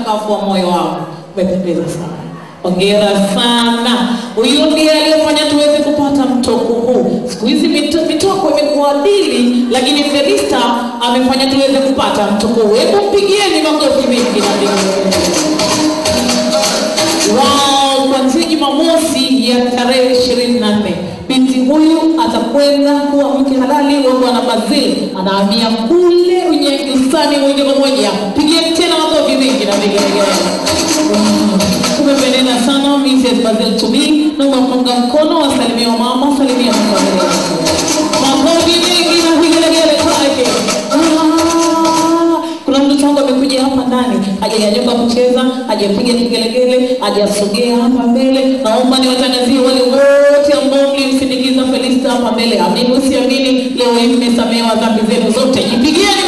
uchangamfu wa moyo wao. Umependeza sana. Hongera sana. Huyu ndiye aliyefanya tuweze kupata mtoko huu. Siku hizi mito- mitoko imekuwa dili, lakini Felista amefanya tuweze kupata mtoko huu. Hebu mpigieni makofi mengi na vigelegele. Wao kuanzia Jumamosi ya tarehe ishirini na nne binti huyu atakwenda kuwa mke halali wa Bwana Bazil, anahamia kule Unyanyusani moja kwa moja. Pigieni tena makofi mengi na vigelegele. Umependeza sana Mrs. Basil to me, na unapunga mkono, wasalimia wa mama, salimia na familia yako. Makofi mengi na vigelegele kwake. Ah, Kuna mtoto wangu amekuja hapa ndani, hajanyanyuka kucheza, hajapiga kigelegele, hajasogea hapa mbele. Naomba niwatangazie wale wote ambao mlimsindikiza Felista hapa mbele. Amini usiamini, leo hii mmesamehewa dhambi zenu zote. Jipigieni